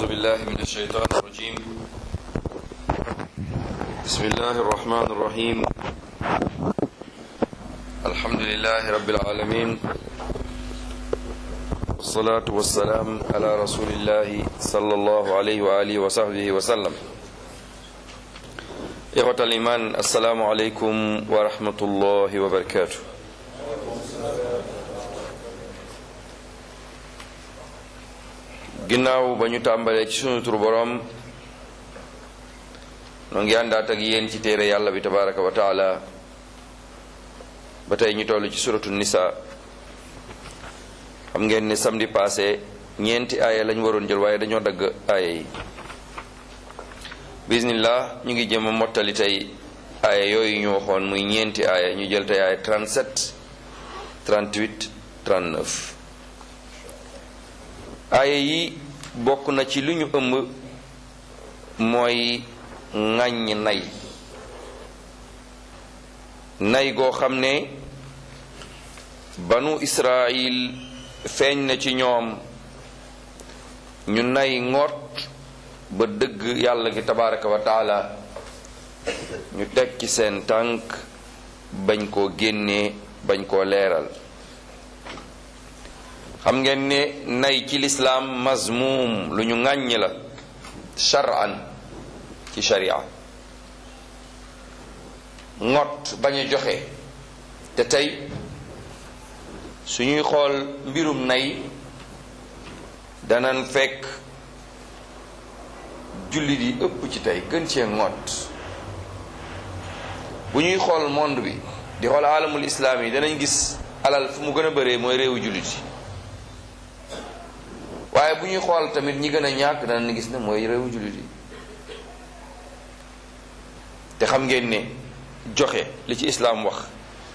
أعوذ بالله من الشيطان الرجيم بسم الله الرحمن الرحيم الحمد لله رب العالمين والصلاة والسلام على رسول الله صلى الله عليه وآله وصحبه وسلم إخوة الإيمان السلام عليكم ورحمة الله وبركاته ginnaaw ba ñu tàmbalee ci sunu tur boroom noo ngi àndaat ak yéen ci téere yàlla bi tabaraka wa taala ba tey ñu toll ci suratu nisa xam ngeen ne samedi passé ñeenti aaya lañ waroon jël waaye dañoo dagg aaya yi bismillah ñu ngi jëm a mottali tey aaya yooyu ñu waxoon muy ñeenti aaya ñu jël tey aaya 37 38 39 aaya yi bokk na ci li ñu ëmb mooy ŋàññ nay nay goo xam ne banu israil feeñ na ci ñoom ñu nay ngoot ba dëgg yàlla gi tabaraka wa taala ñu teg ci seen tànk bañ koo génnee bañ koo leeral xam ngeen ne nay ci lislaam mazmum lu ñu ŋàññ la shar'an ci sharia ngot bañ a joxe te tey suñuy xool mbirum nay danan fekk jullit yi ëpp ci tey gën cee ngot bu ñuy xool monde bi di xool alamul islaam yi danañ gis alal fu mu gën a bëree mooy réewu jullit yi waaye bu ñuy xool tamit ñi gën a ñàkk danañ gis ne mooy réewu jullit yi te xam ngeen ne joxe li ci islaam wax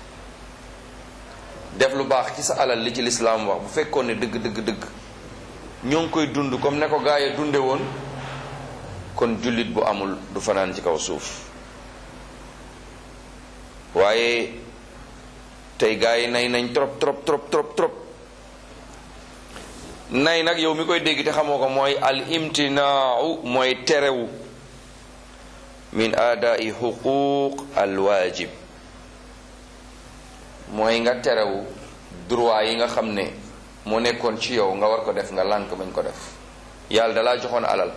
def lu baax ci sa alal li ci lislaam wax bu fekkoon ne dëgg dëgg dëgg ñoo ngi koy dund comme ne ko gaa yi dunde woon kon jullit bu amul du fanaan ci kaw suuf waaye tey gaa yi nay nañ trop trop trop trop trop nay nag yow mi koy dégg te xamoo ko mooy al imtinaau mooy terewu min aadaai xuquuq al waajib mooy nga terewu droit yi nga xam ne moo nekkoon ci yow nga war ko def nga lànk bañ ko def yàlla dalaa joxoon alal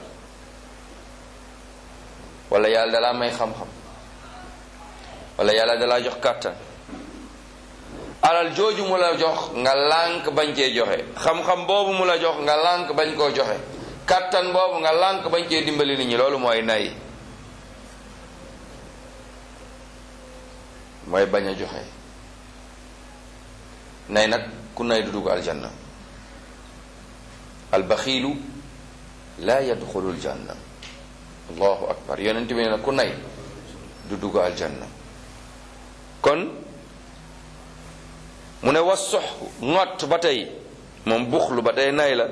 wala yàlla dalaa may xam-xam wala yàlla dalaa jox kàttan alal jooju mu la jox nga lànk bañ cee joxe xam-xam boobu mu la jox nga lànk bañ koo joxe kàttan boobu nga lànk bañ cee dimbali nit ñi loolu mooy nay mooy bañ a joxe nay nag ku nay du dugg aljanna albaxiilu laa yadxulu aljanna allahu akbar yonent bi ne nag ku nay du dugg aljanna kon mu ne was sox ngott ba tey moom buxlu ba tey nay la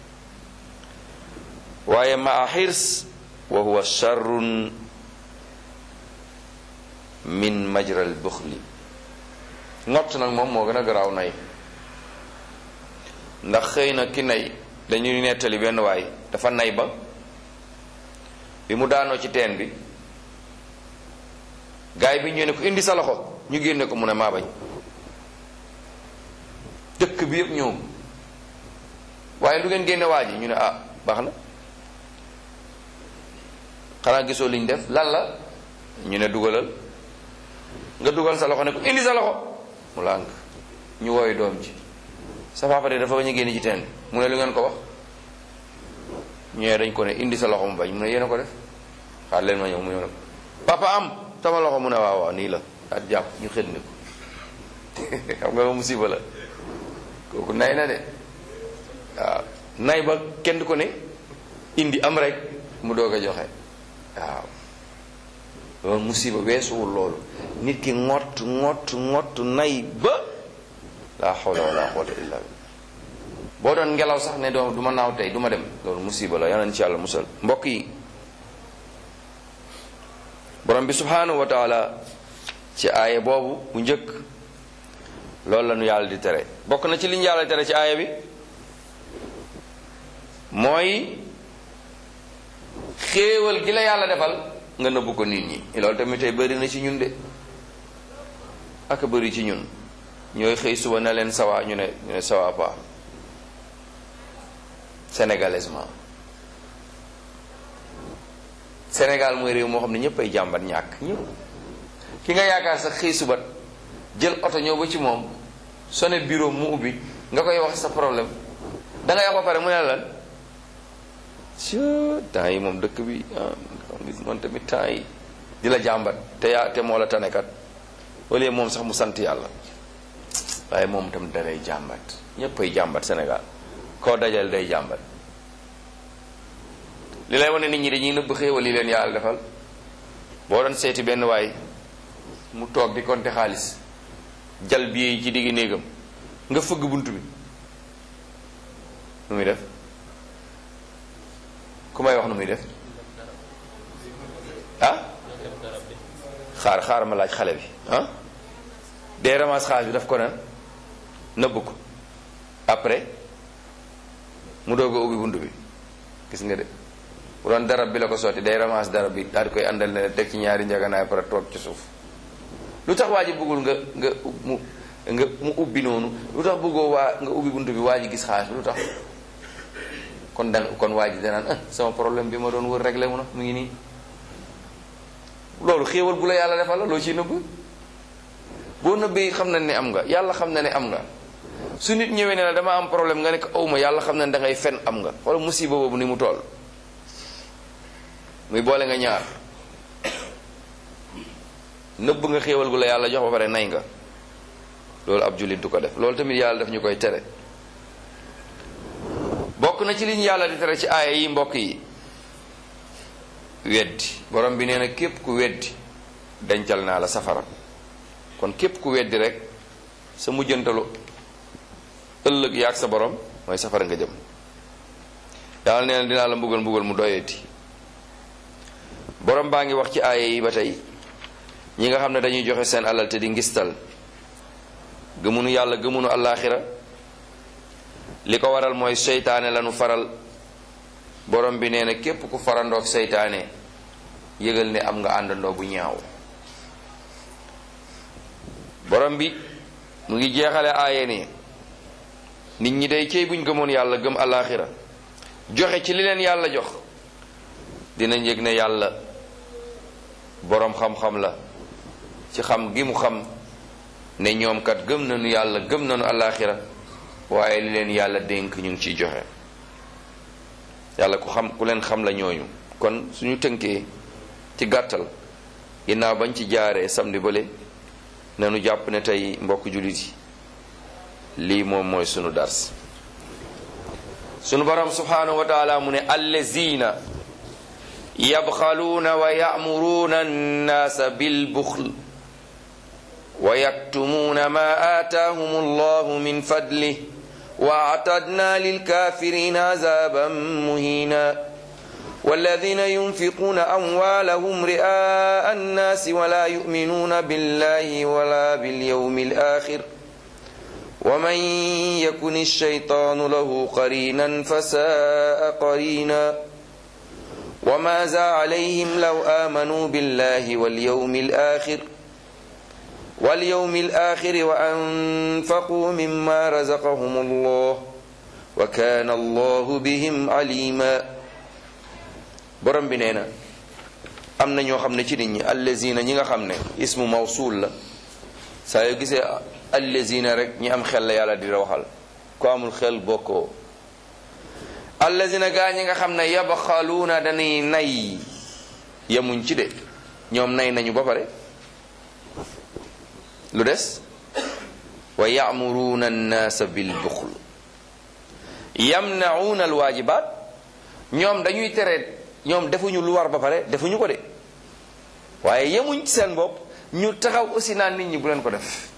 waaye ma a xirs wa huwa charrun min majral buxli ngott nag moom moo gën a garaaw nay ndax xëy na ki nay dañuy nettali benn waay dafa nay ba bi mu daanoo ci teen bi gaay bi ñu ne ko indi sa loxo ñu génne ko mu ne maa bañ dëkk bi yëpp ñëw waaye lu ngeen génne waa ji ñu ne ah baax na xanaa gisoo liñ def lan la ñu ne dugalal nga dugal sa loxo ne ko indi sa loxo mu lànk ñu wooyu doom ji sa papa de dafa bañ a génne ci teen mu ne lu ngeen ko wax ñëwee dañ ko ne indi sa loxo mu bañ mu ne yéen a ko def xaar leen ma ñëw mu ñëw ne papa am sama loxo mu ne waaw waaw nii la daal jàpp ñu xëdd ni ko xam nga musiba la kooku nay na de waaw nay ba kenn ko ne indi am rek mu doog a joxe waaw loolu musiba weesuwul loolu nit ki ngott ngott ngott nay ba la hawla wala quwwata illa billah boo doon ngelaw sax ne doo du ma naaw tey du ma dem loolu musiba la yal ci yàlla musal mbokk yi borom bi subhanahu wa taala ci aaya boobu bu njëkk loolu la nu yàlla di tere bokk na ci li ñu yàlla tere ci aaya bi mooy xéewal gi la yàlla defal nga nëbbu ko nit ñi loolu tamit tey bëri na ci ñun de ak bëri ci ñun ñooy xëy suba na leen sawa ñu ne ñu ne sawa pas sénégalaisement Sénégal mooy réew moo xam ne ñëpp ay jàmbat ñàkk ñëpp ki nga yaakaar sax xëy suba jël oto ñëw ba ci moom sone bureau mu ubbi nga koy wax sa problème da ngay wax ba pare mu ne lan si temps yi moom dëkk bi ah man tamit temps yi di la jàmbat te yaa te moo la tanekat wala moom sax mu sant yàlla waaye moom tam da lay jàmbat ñëpp ay jàmbat Sénégal koo dajal day jàmbat li lay wane nit ñi dañuy nëbb xéewal li leen yàlla defal boo doon seeti benn waay mu toog di konte xaalis jal bi yi ci diggi néegam nga fëgg bunt bi nu muy def ku may wax nu muy def ah xaar xaar ma laaj xale bi ah dee ramas xaalis bi daf ko na nëbb ko après mu doog a ubbi bunt bi gis nga de bu doon darab bi la ko sotti day ramas darab bi daal di koy àndal ne teg ci ñaari njaganaay pare toog ci suuf lu tax waa ji bëggul nga nga mu nga mu ubbi noonu lu tax bëggoo waa nga ubbi bunt bi waa ji gis xaalis bi lu tax kon da kon waa ji danaan ah sama problème bi ma doon wër réglé mu na mu ngi nii loolu xéewal bu la yàlla defal la loo ciy nëbb boo nëbbee xam na ne am nga yàlla xam na ne am nga su nit ñëwee ne la dama am problème nga ne ko awma yàlla xam na ne da ngay fen am nga wala musiba boobu ni mu toll muy boole nga ñaar nëbb nga xéewal gu la yàlla jox ba pare nay nga loolu ab jullit du ko def loolu tamit yàlla daf ñu koy tere bokk na ci liñ yàlla di tere ci aaya yi mbokk yi weddi borom bi nee na képp ku weddi dencal naa la safara kon képp ku weddi rek sa mujjantalu ëllëg yaag sa borom mooy safara nga jëm yàlla nee na dinaa la mbugal mbugal mu doyeeti borom baa ngi wax ci aaya yi ba tey ñi nga xam ne dañuy joxe seen alal te di ngistal gëmunu yàlla gëmunu allaaxira li ko waral mooy seytaane lanu faral borom bi nee na képp ku farandoog seytaane yëgal ne am nga àndandoo bu ñaaw borom bi mu ngi jeexale aaye ne nit ñi day cey buñ gëmoon yàlla gëm allaaxira joxe ci li leen yàlla jox dinañ yëg ne yàlla boroom xam-xam la ci xam gi mu xam ne ñoom kat gëm nañu yàlla gëm nañu allaaxira waaye li leen yàlla dénk ñu ngi ciy joxe yàlla ku xam ku leen xam la ñooñu kon suñu tënkee ci gàttal ginnaaw bañ ci jaaree samedi bële nanu jàpp ne tey mbokk jullit yi lii moom mooy sunu dars sunu borom subhanahu wa taala mu ne allazina yabxaluuna wa ya'muruuna annaasa bilbuxl wa yaktumuuna ma aataahum allahu min fadlih wa atadna lilkafirina azaban muhina والذين ينفقون أموالهم رئاء الناس ولا يؤمنون بالله ولا باليوم الآخر ومن يكن الشيطان له قرينا فساء قرينا وماذا عليهم لو آمنوا بالله واليوم الآخر واليوم الآخر وأنفقوا مما رزقهم الله وكان الله بهم عليما borom bi nee na am na ñoo xam ne ci nit ñi allazina ñi nga xam ne ismu mawsul la saa yoo gisee allazina rek ñi am xel la yàlla di la waxal ko amul xel bokkoo allazina gaa ñi nga xam ne yabxaluuna dañuy nay yemuñ ci de ñoom nay nañu ba pare lu des wa ya'muruuna annaasa bil buxl yamna'uuna alwaajibaat ñoom dañuy tere ñoom defuñu lu war ba pare defuñu ko de waaye yemuñ ci seen bopp ñu taxaw aussi naan nit ñi bu leen ko def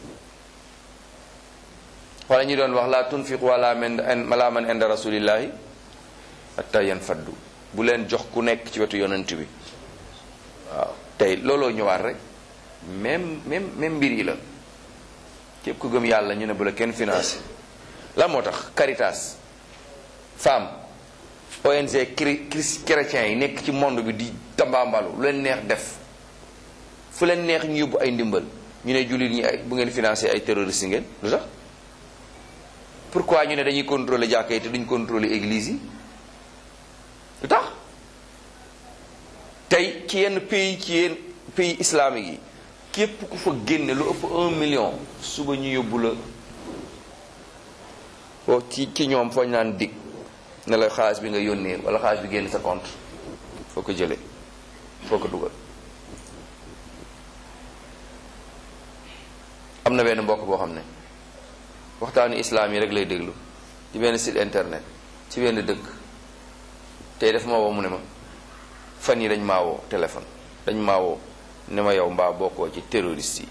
wala ñu doon wax la tunfiqu wala man ala man inda rasulillahi hatta yanfaddu bu leen jox ku nekk ci wetu yonent bi waaw tey looloo ñëwaat rek même même même mbir yi la képp ku gëm yàlla ñu ne bu la kenn financé la moo tax Caritas femme ONG cri chrétiens yi nekk ci monde bi di tambaambalu lu leen neex def fu leen neex ñu yóbbu ay ndimbal ñu ne jullit ñi ay bu ngeen financé ay terroristes ngeen lu tax pourquoi ñu ne dañuy contrôler jàkka yi te duñ contrôler église yi lu tax tey ci yenn pays ci yenn pays islamique yi képp ku fa génne lu ëpp un million suba ñu yóbbu la foo ci ci ñoom fooñ naan dig ne la xaalis bi nga yónnee wala xaalis bi génn sa compte foo ko jëlee foo ko dugal am na benn mbokk boo xam ne waxtaanu islaam yi rek lay déglu ci benn site internet ci benn dëkk tey daf ma woo mu ne ma fan yi dañ maa woo téléphone dañ maa woo ne ma yow mbaa bokkoo ci terroriste yi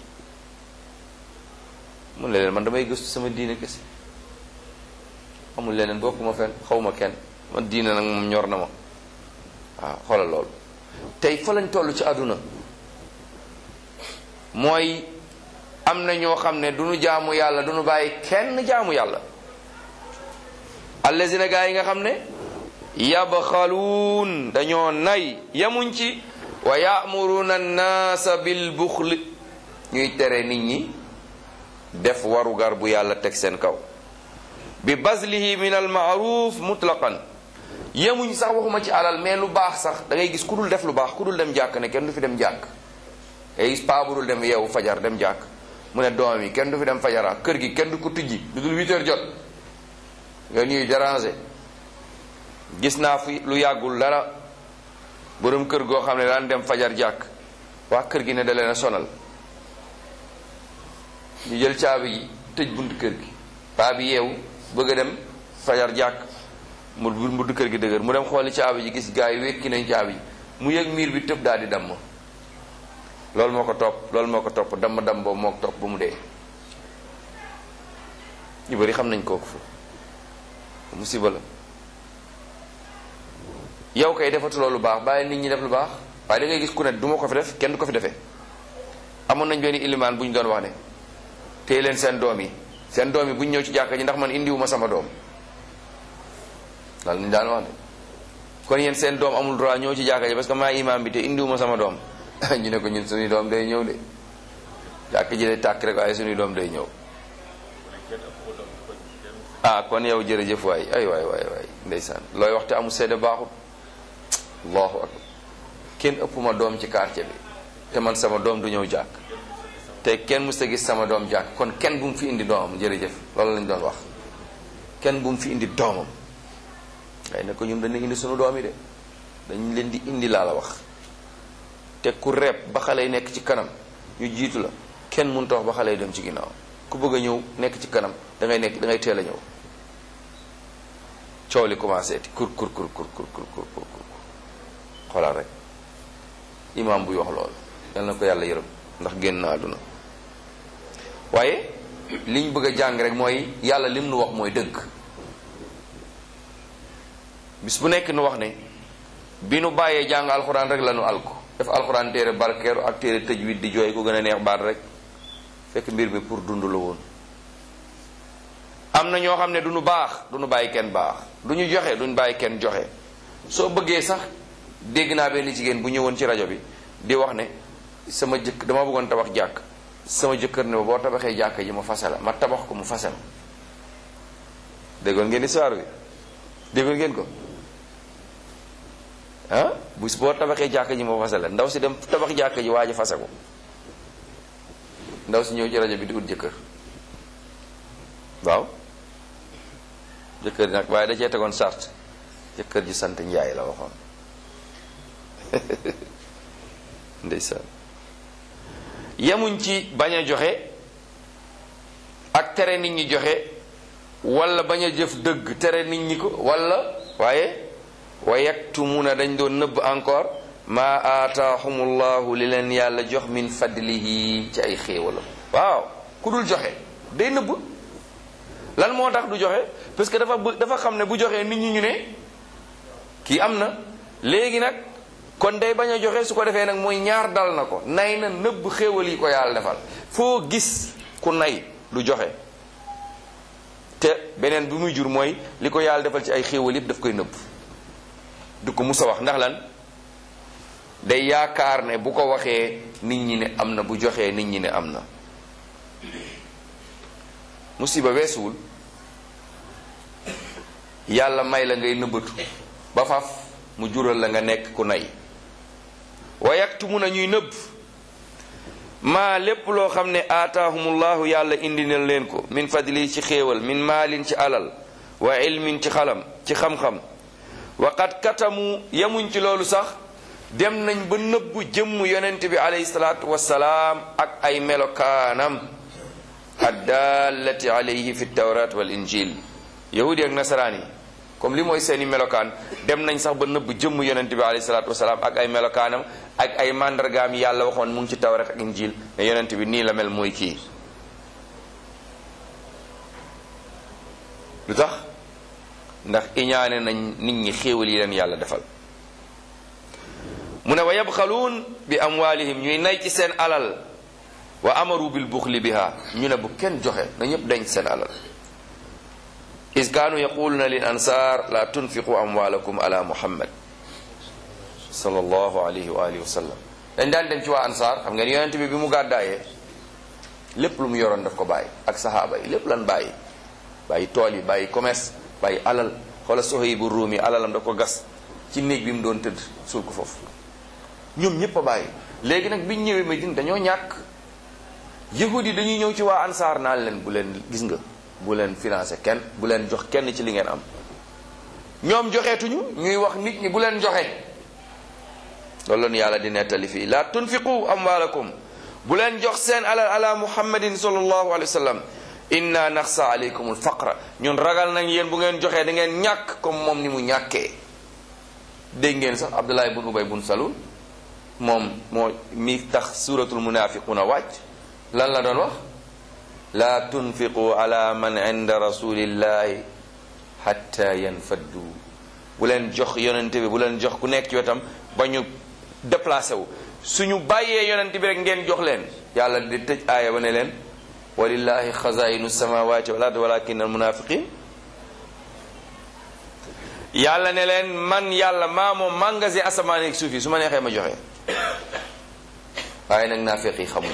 mun leen man damay gëstu sama diine kese amul leneen bokkuma fenn xawma kenn man diine nag moom ñor na ma waaw xoolal loolu tey fa lañ toll ci àdduna mooy am na ñoo xam ne du ñu jaamu yàlla du ñu bàyyi kenn jaamu yàlla allazina gaa yi nga xam ne yabxaluun dañoo nay yamuñ ci wa ya'muruna an-naasa bil buxli ñuy tere nit ñi def warugar bu yàlla teg seen kaw bi bazlihi min al ma'ruf mutlaqan yemuñ sax waxuma ci alal mais lu baax sax da ngay gis ku dul def lu baax ku dul dem jàkk ne kenn du fi dem jàkk ngay gis paa bu dul dem yeewu fajar dem jàkk mu ne doom yi kenn du fi dem fajara kër gi kenn du ko tijji lu dul 8 heures jot nga ñuy déranger gis naa fi lu yàggul dara borom kër goo xam ne daan dem fajar jàkk waa kër gi ne da leen a sonal ñu jël caabi ji tëj bunt kër gi paa bi yeewu bëgg a dem fajar jàkk mu bunt kër gi dëgër mu dem xooli caabi ji gis gaa yi wekki nañ caabi ji mu yëg miir bi tëb daal di damm loolu moo ko topp loolu moo ko topp damm damm boobu moo ko topp ba mu dee ñu bari xam nañ kooku fu musiba la yow kay defatuloo lu baax bàyyi nit ñi def lu baax waaye da ngay gis ku ne du ma ko fi def kenn du ko fi defee amoon nañ benn ilimaan bu ñu doon wax ne téye leen seen doom yi seen doom yi bu ñu ñëw ci jàkka ji ndax man indiwuma sama doom loolu ñu daan wax de kon yéen seen doom amul droit ñëw ci jàkka ji parce que maa imaam bi te indiwuma sama doom ñu ne ko ñun suñuy doom day ñëw de jàkka ji day tàkk rek waaye suñuy doom day ñëw ah kon yow jërëjëf waay ay waay waay waay ndeysaan looy wax te amul seede baaxul allahu akbar kenn ëpp ma doom ci quartier bi te man sama doom du ñëw jàkk te kenn musta gis sama doom jàkk kon kenn bu mu fi indi doomam jërëjëf loolu lañ doon wax kenn bu mu fi indi doomam ngay ne ko ñun dañu indi sunu doom yi de dañ leen di indi laa la wax te ku reeb ba xale yi nekk ci kanam ñu jiitu la kenn mënut a wax ba xale yi dem ci ginnaaw ku bëgg a ñëw nekk ci kanam da ngay nekk da ngay teel a ñëw coow li commencé ti kur kur kur kur kur kur kur kur xoolal rek imaam buy wax loolu yal na ko yàlla yërëm ndax génn na àdduna waaye liñ bëgg a jàng rek mooy yàlla lim nu wax mooy dëgg bis bu nekk nu wax ne bi nu bàyyee jàng alxuraan rek la nu alko def alxuraan téere barkeeru ak téere tëj wit di jooy ko gën a neex baat rek fekk mbir mi pour dund la woon am na ñoo xam ne du ñu baax du ñu bàyyi kenn baax du ñu joxe duñ bàyyi kenn joxe soo bëggee sax dégg naa benn jigéen bu ñëwoon ci rajo bi di wax ne sama jëkk dama bëggoon tabax jàkk sama jëkkër ne boo tabaxee jàkk ji ma fase la ma tabax ko mu fase la déggoon ngeen histoire bi déggoon ngeen ko ah bu boo tabaxee jàkk ji ma fase la ndaw si dem tabax jàkk ji waa ji fase ko ndaw si ñëw ci rajo bi di ut jëkkër waaw jëkkër ji nag waaye da cee tegoon sart jëkkër ji sant njaay la waxoon ndeysaan yemuñ ci bañ a joxe ak tere nit ñi joxe wala bañ a jëf dëgg tere nit ñi ko wala waaye wa yaktumuna dañ doon nëbb encore ma aataahumullahu li leen yàlla jox min fadlihi ci ay xéewalam waaw ku dul joxe day nëbb lan moo tax du joxe parce que dafa dafa xam ne bu joxee nit ñi ñu ne kii am na léegi nag kon day bañ a joxe su ko defee nag mooy ñaar dal na ko nay na nëbb xéewal yi ko yàlla defal foo gis ku nay du joxe te beneen bi muy jur mooy li ko yàlla defal ci ay xéewal yëpp daf koy nëbb du ko mus a wax ndax lan day yaakaar ne bu ko waxee nit ñi ne am na bu joxee nit ñi ne am na musiba weesuwul yàlla may la ngay nëbbatu ba faf mu jural la nga nekk ku nay wa yaktumu na ñuy nëbb maa lépp loo xam ne aataahumullahu yàlla indi na leen ko min fadli ci xéewal min maalin ci alal wa ilmin ci xalam ci xam-xam wa qad katamu yemuñ ci loolu sax dem nañ ba nëbbu jëmm yonent bi alayhi salaatu wassalaam ak ay melokaanam addallati alayhi fi tawrat wal injil yahudi ak nasaraan yi comme li mooy seeni melokaan dem nañ sax ba nëbb jëmm yonent bi alayhi salaatu wasalaam ak ay melokaanam ak ay màndargaam yi yàlla waxoon mu ngi ci tawrat ak injil ne yonent bi nii la mel mooy kii lu tax ndax iñaane nañ nit ñi xéewal yi leen yàlla defal mu ne wa yabxaluun bi amwaalihim ñuy nay ci seen alal wa amaru bil buxli biha ñu ne bu kenn joxe na ñëpp denc seen alal is kaanu yaquluna lil ansar la tunfiqu amwalakum ala muhammad sallallahu alayhi wa alihi wa sallam dañ daan dem ci waa ansar xam ngeen yonent bi bi mu gàddaayee lépp lu mu yoroon daf ko bàyyi ak sahaaba yi lépp lan bàyyi bàyyi tool yi bàyyi commerce bàyyi alal xoola Suhaybu Ruumi alalam da ko gas ci néeg bi mu doon tëdd suul ko foofu ñoom ñëpp a bàyyi léegi nag biñ ñëwee Medine dañoo ñàkk yahud yi dañuy ñëw ci waa ansaar naan leen bu leen gis nga bu leen financé kenn bu leen jox kenn ci li ngeen am ñoom joxeetuñu ñuy wax nit ñi bu leen joxe loolu la ñu yàlla di nettali fii la tunfiqu amwaalakum bu leen jox seen alal ala muhammadin sallallahu alayhi wa sallam inna naxsa alaykum alfaqra ñun ragal nañ yéen bu ngeen joxee da ngeen ñàkk comme moom ni mu ñàkkee dégg ngeen sax abdullah bun ubay bun salul moom moo mi tax suratul munafiquna wàcc lan la doon wax la tunfiqu ala man inda rasulillahi hatta yanfaddu bu leen jox yonente bi bu leen jox ku nekk ci wetam ba ñu déplacé wu suñu bàyyee yonente bi rek ngeen jox leen yàlla di tëj aaya ba ne leen walillahi xazainu samawati wal ard walakin al munafiqin yàlla ne leen man yàlla maa moom magasin asamaan ak suuf yi su ma neexee ma joxe waaye nag naafiq yi xamuñ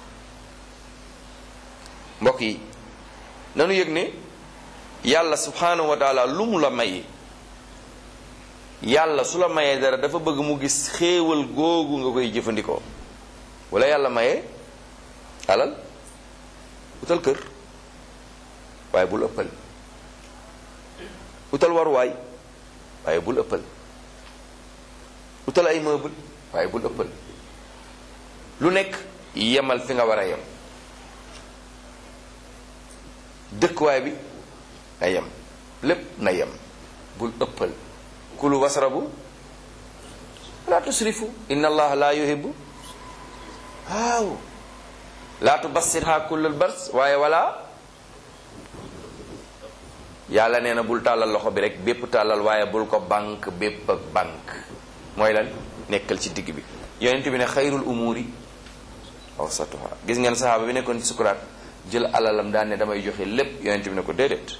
mbokk yi nanu yëg ne yàlla subhanahu wa taala lu mu la may yàlla su la mayee dara dafa bëgg mu gis xéewal googu nga koy jëfandikoo wala yàlla mayee alal utal kër waaye bul ëppal utal waruwaay waaye bul ëppal utal ay meuble waaye bul ëppal lu nekk yemal fi nga war a yem dëkkuwaay bi na yem lépp na yem bul ëppal kulu wasrabu laa tusrifu inna allaha la yuhibbu waaw laa tubassirha kullal bars waaye wala yàlla nee na bul tàllal loxo bi rek bépp tàllal waaye bul ko banque bépp ak banque mooy lan nekkal ci digg bi yonent bi ne xayrul umuri awsatuha gis ngeen saxaaba bi nekkoon ci sukuraat jël alalam daan ne damay joxe lépp yonent bi ne ko déedéet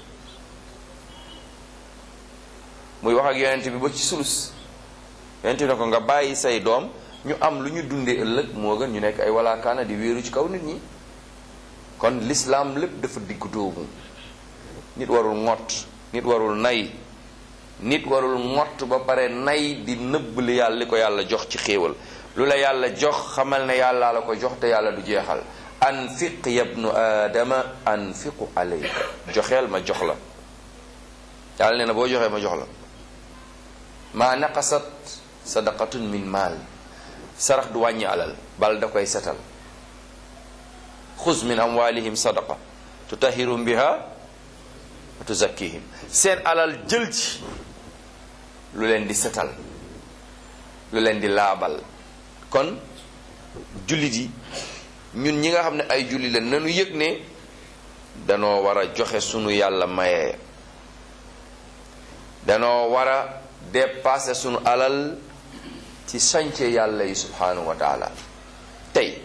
muy wax ak yonent bi ba ci sulus yonent bi ne ko nga bàyyi say doom ñu am lu ñu dundee ëllëg moo gën ñu nekk ay walaakaana di wéeru ci kaw nit ñi kon lislaam lépp dafa diggu doomu nit warul ngott nit warul nay nit warul ngott ba pare nay di nëbb li yàlla li ko yàlla jox ci xéewal lu la yàlla jox xamal ne yàlla la ko jox te yàlla du jeexal anfiq yabnu aadama anfiqu alayka joxeel ma jox la yàlla nee na boo joxee ma jox la maa naqasat sadaqatun min maal sarax du wàññi alal bal da koy setal xuz min amwalihim sadaqa tutahhirum biha wa tuzakkihim seen alal jël ci lu leen di setal lu leen di laabal kon jullit yi ñun ñi nga xam ne ay jullit la nanu yëg ne danoo war a joxe sunu yàlla mayee danoo war a dépasser sunu alal ci sànce yàlla yi subhanahu wa taala tey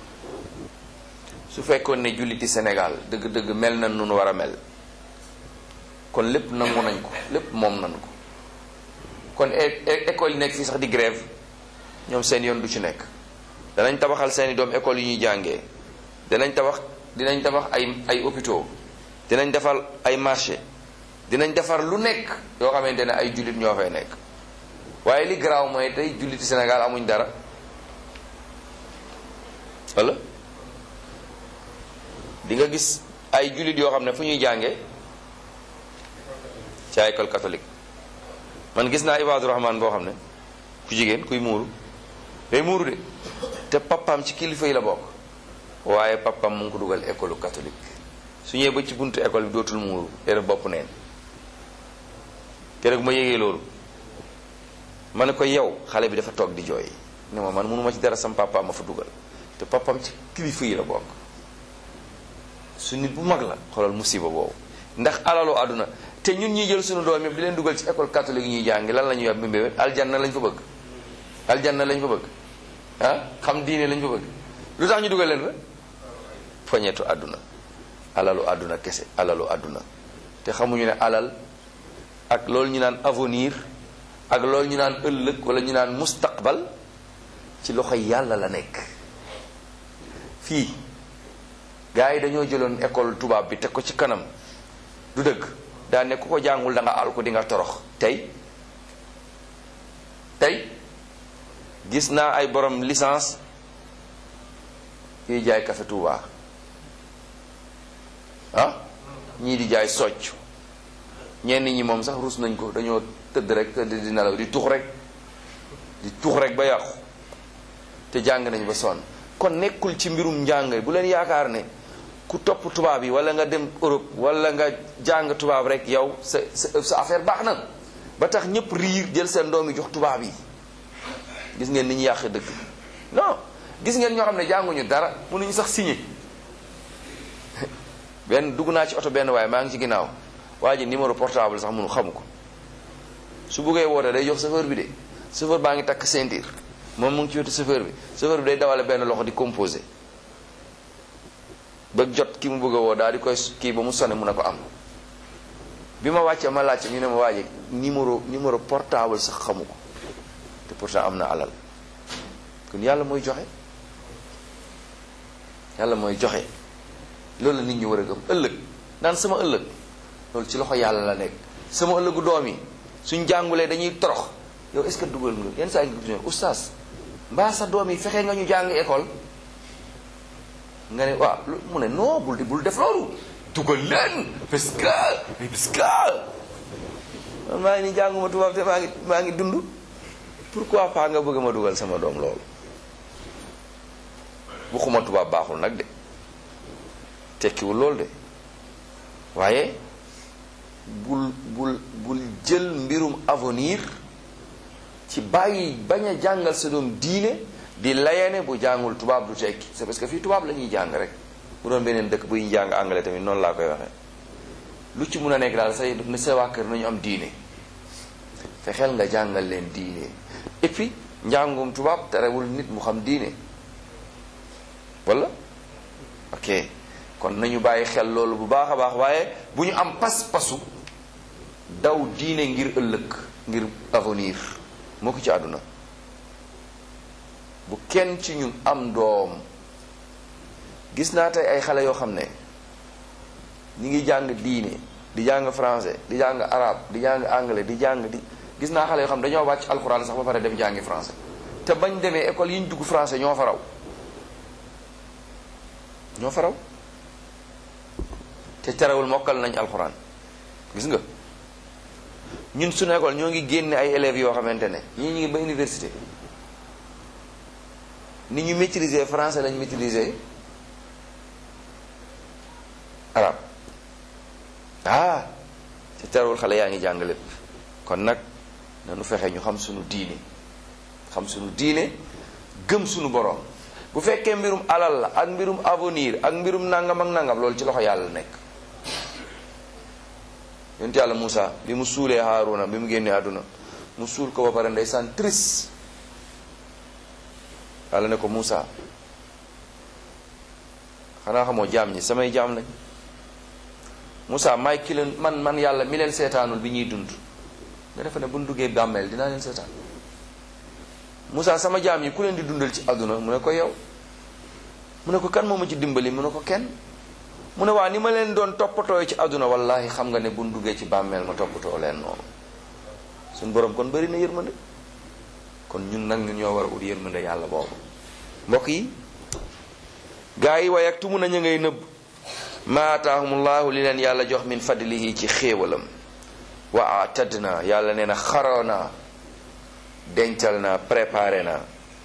su fekkoon ne julliti Sénégal dëgg-dëgg mel na nun war a mel kon lépp nangu nañ ko lépp moom nañ ko kon école yi nekk fii sax di grève ñoom seen yoon du ci nekk danañ tabaxal seeni doom école yu ñuy jàngee dinañ tabax dinañ tabax ay ay hôpitaux dinañ defar ay marché dinañ defar lu nekk yoo xamante ne ay jullit ñoo fay nekk waaye li garaaw mooy tey julliti Sénégal amuñ dara wala di nga gis ay jullit yoo xam ne fu ñuy jàngee ci ay école catholique man gis naa Ibadu Rahman boo xam ne ku jigéen kuy muuru day muuru de te papaam ci kilifa yi la bokk waaye papaam mu ngi ko dugal école catholique su ñëwee ba ci buntu école bi dootul muuru day def bopp neen keroog ma yégee loolu ma ne ko yow xale bi dafa toog di jooy ne ma man mënuma ci dara sam papa ma fa dugal te papaam ci kilifa yi la bokk su nit bu mag la xoolal musiba boobu ndax alalu àdduna te ñun ñuy jël suñu doom yëpp di leen dugal ci école catholique yi ñuy jàngi lan la ñuy wax mbébé aljanna lañ fa bëgg aljanna lañ fa bëgg ah xam diine lañ fa bëgg lu tax ñu dugal leen fa poñetu àdduna alalu àdduna kese alalu àdduna te xamuñu ne alal ak loolu ñu naan avenir ak loolu ñu naan ëllëg wala ñu naan mustaqbal ci loxo yàlla la nekk fii gars yi dañoo jëloon école tubaab bi teg ko ci kanam du dëgg daa ne ku ko jàngul da nga al ko di nga torox tey tey gis naa ay borom licence yuy jaay café Touba ah ñii di jaay socc ñenn ñi moom sax rus nañ ko dañoo tëdd rek tëdd di nelaw di tux rek di tux rek ba yàqu te jàng nañ ba sonn kon nekkul ci mbirum njàng bu leen yaakaar ne ku topp tubaab yi wala nga dem Europe wala nga jàng tubaab rek yow sa sa sa affaire baax na ba tax ñëpp riir jël seen doom yi jox tubaab yi gis ngeen ni ñu yàq dëkk non gis ngeen ñoo xam ne jànguñu dara mënuñu sax signé benn dugg naa ci oto benn waaye maa ngi ci ginnaaw waa ji numéro portable sax mënu xamu ko su buggee woote day jox chauffeur bi de chauffeur baa ngi takk ceinture moom mu ngi ci wetu chauffeur bi chauffeur bi day dawale benn loxo di composé ba jot ki mu bëgg a woo daal di koy kii ba mu sone mun a ko am bi ma wàccee ma laajte ñu ne ma waaje numéro numéro portable sax xamu ko te pourtant am na alal kon yàlla mooy joxe yàlla mooy joxe loolu la nit ñi war a gëm ëllëg naan sama ëllëg loolu ci loxo yàlla la nekk sama ëllëgu doom yi suñ jàngulee dañuy torox yow est-ce que dugal nga yenn saa yi nga gis oustaz mbaa sa doom yi fexe nga ñu jàng école nga ne waaw mu ne non bul di bul def loolu dugal leen parce que parce que man maa ngi ni jànguma tubaab te maa ngi maa ngi dund pourquoi pas nga bëgg ma dugal sama doom loolu bu xuma tubaab baaxul nag de tekkiwul loolu de waaye bul bul bul jël mbirum avenir ci bàyyi bañ a jàngal sa doom diine di layane bu jàngul tubaab du tekki c'est parce que fii tubaab la ñuy jàng rek bu doon beneen dëkk buy jàng anglais tamit noonu laa koy waxee lu ci mun a nekk daal say ne sa waa kër nañu am diine fexeel nga jàngal leen diine et puis njàngum tubaab terewul nit mu xam diine wala ok kon nañu bàyyi xel loolu bu baax a baax waaye bu ñu am pas-pasu daw diine ngir ëllëg ngir avenir moo ko ci àdduna bu kenn ci ñun am doom gis naa tey ay xale yoo xam ne ñi ngi jàng diine di jàng français di jàng arabe di jàng anglais di jàng di gis naa xale yoo xam ne dañoo wàcc alxuraan sax ba pare dem jàngi français te bañ demee école yi ñu dugg français ñoo fa raw ñoo fa raw te terewul mokkal nañ alxuraan gis nga ñun suñu école ñoo ngi génne ay élèves yoo xamante ne ñii ñu ngi ba université ni ñu maîtriser français lañ maîtriser arabe ah te terewul xale yaa ngi jàng lépp kon nag nanu fexe ñu xam suñu diine xam suñu diine gëm suñu borom bu fekkee mbirum alal la ak mbirum avenir ak mbirum nangam ak nangam loolu ci loxo yàlla nekk yonent yàlla Moussa bi mu suulee Haaruna bi mu génnee àdduna mu suul ko ba pare ndeysaan triste yàlla ne ko Moussa xanaa xamoo jaam ñi samay jaam lañ Moussa may ki leen man man yàlla mi leen seetaanul bi ñuy dund nga defe ne bu ñu duggee bàmmeel dinaa leen seetaan Moussa sama jaam yi ku leen di dundal ci àdduna mu ne ko yow mu ne ko kan moo ma ci dimbali mu ne ko kenn mu ne waa ni ma leen doon toppatoo ci àdduna wallahi xam nga ne bu ñu duggee ci bàmmeel ma toppatoo leen noonu suñu borom kon bëri na yërmande kon ñun nag ñun ñoo war a ut yërmande yàlla boobu mbokk yi gaa yi way ak tumu nañu ngay nëbb ma ataahumullahu li leen yàlla jox min fadlihi ci xéewalam wa atadna yàlla nee na xaroo naa dencal naa préparé naa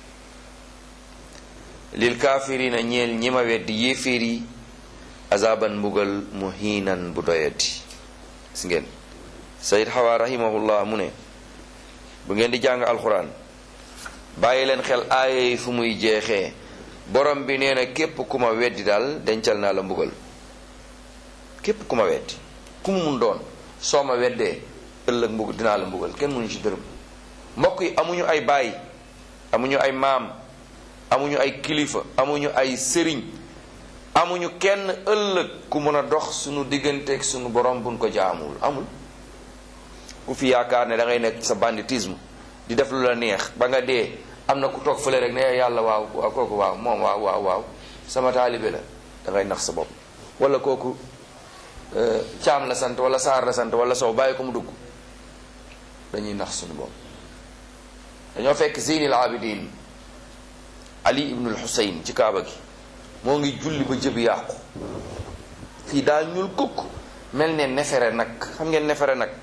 lil kaafirina ñeel ñi ma weddi yéeféer yi azaban mbugal muhiinan bu doyati gis ngeen sayid xawa rahimahullah mu ne bu ngeen di jàng alxuraan bàyyi leen xel aaya yi fu muy jeexee borom bi nee na képp ku ma weddi daal dencal naa la mbugal képp ku ma weddi ku mu mun doon soo ma weddee ëllëg mbugal dinaa la mbugal kenn mënu ci dërëm mbokk yi amuñu ay baay amuñu ay maam amuñu ay kilifa amuñu ay sëriñ amuñu kenn ëllëg ku mën a dox sunu digganteeg sunu borom buñ ko jaamul amul ku fi yaakaar ne da ngay nekk sa banditisme di def lu la neex ba nga dee am na ku toog fële rek ne yàlla waaw waaw kooku waaw moom waaw waaw waaw sama taalibe la da ngay nax sa bopp wala kooku caam la sant wala saar la sant wala sow bàyyi ko mu dugg dañuy nax suñu bopp dañoo fekk zeynil abidin ali ibnul xusayn ci kaaba gi moo ngi julli ba jëbi yàqu fii daa ñuul kukk mel ne nefere nag xam ngeen nefere nag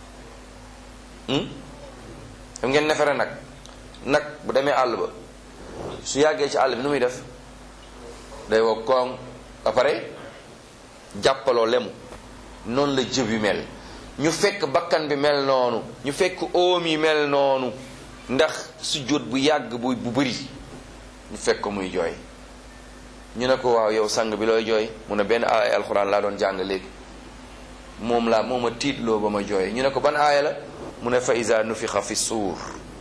xam ngeen nefere nag nag bu demee àll ba su yàggee ci àll bi nu muy def day wow koŋ ba pare jàppaloo lemu noonu la jëb yu mel ñu fekk bakkan bi mel noonu ñu fekk oom yi mel noonu ndax sujjóot bu yàgg bu bu bëri ñu fekk ko muy jooy ñu ne ko waaw yow sang bi looy jooy mu ne benn aaya alxuraan laa doon jàng léegi moom laa moom a tiitloo ba ma jooy ñu ne ko ban aaya la mu ne fa iza nufixa fi suur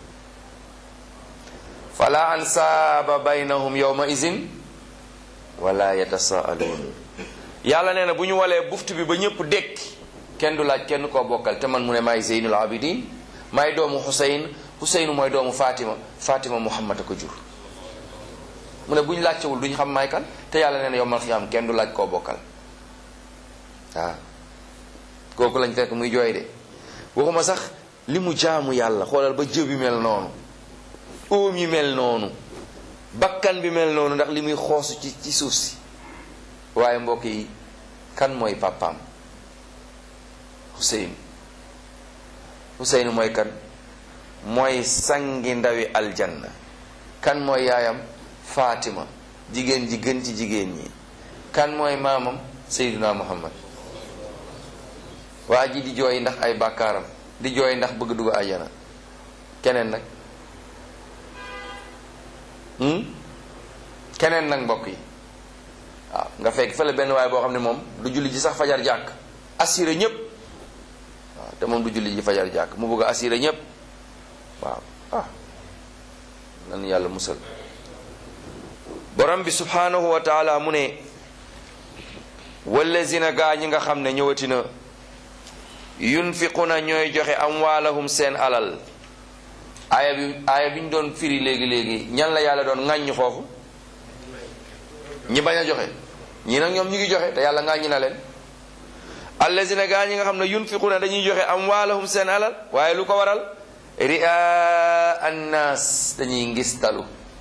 fala ansaaba baynahum yawma izin wala yatasaaluun yàlla nee na bu ñu walee buftu bi ba ñëpp dekk kenn du laaj kenn koo bokkal te man mu ne maay zeynul abidin maay doomu xuseyn xuseynu mooy doomu fatima fatima muhammad a ko jur mu ne bu ñu laajtewul duñu xam maay kan te yàlla nee na yow mal xiyaam kenn du laaj koo bokkal waaw kooku lañ fekk muy jooy de waxuma sax li mu jaamu yàlla xoolal ba jëb bi mel noonu óom yi mel noonu bakkan bi mel noonu ndax li muy xoosu ci ci suuf si waaye mbokk yi kan mooy pàppaam Hussein Hussein mooy kan mooy sangi ndawi aljanna kan mooy yaayam Fatima jigéen ji gën ci jigéen ñi kan mooy maamam Seydina Muhammad waa ji di jooy ndax ay bàkkaaram di jooy ndax bëgg dugg àjjana keneen nag keneen nag mbokk yi waaw nga fekk fële benn waay boo xam ne moom du julli ji sax fajar jàkk assuré ñépp waaw te moom du julli ji fajar jàkk mu bëgg a assuré ñépp waaw ah nan yàlla musal borom bi subhanahu wa taala mu ne wallazina gaa ñi nga xam ne ñëwati na yunfiquna ñooy joxe amwaalahum seen alal aaya bi aaya bi ñu doon firi léegi léegi ñan la yàlla doon ŋàññ foofu ñi bañ a joxe ñii nag ñoom ñu ngi joxe te yàlla ŋàññi na leen allazina gaa ñi nga xam ne yunfiquna dañuy joxe amwaalahum seen alal waaye lu ko waral ria annaas dañuy ngistalu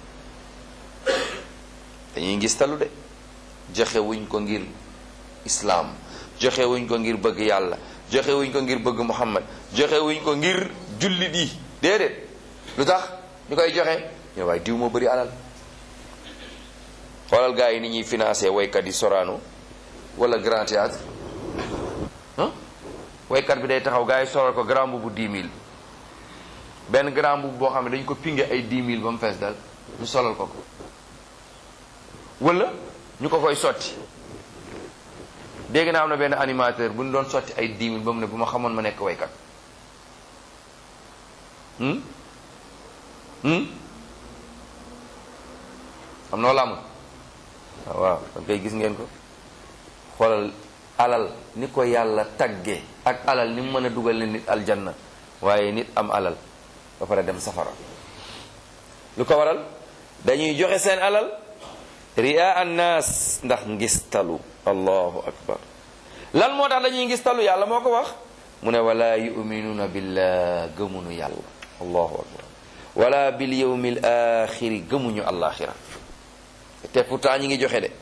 dañuy ngistalu de joxe wuñ ko ngir islaam joxe wuñ ko ngir bëgg yàlla joxe wuñ ko ngir bëgg muhammad joxe wuñ ko ngir jullit yi déedéet lu tax ñu koy joxe ñoo waaye diw moo bëri alal xoolal gars yi ni ñuy financé waykat yi Sorano wala Grand Théâtre ah waykat bi day taxaw gars yi solal ko grand bu 10 000 benn grand bu boo xam ne dañu ko pinge ay 10 000 ba mu fees dal ñu solal ko ko wala ñu ko koy sotti dégg naa am na benn animateur bu ñu doon sotti ay 10 000 ba mu ne bu ma xamoon ma nekk waykat hmm hmm am noo làmb waaw kon kay gis ngeen ko xoolal alal ni ko yàlla tagge ak alal ni mu mën a dugal ne nit aljanna waaye nit am alal ba pare dem safara lu ko waral dañuy joxe seen alal riyaa annaas ndax ngistalu allahu akbar lan moo tax dañuy ngistalu yàlla moo ko wax mu ne wala yuminuuna billah gëmunu yàlla allahu akbar wala bil yawmil axiri gëmuñu alaxira te pourtant ñi ngi joxe de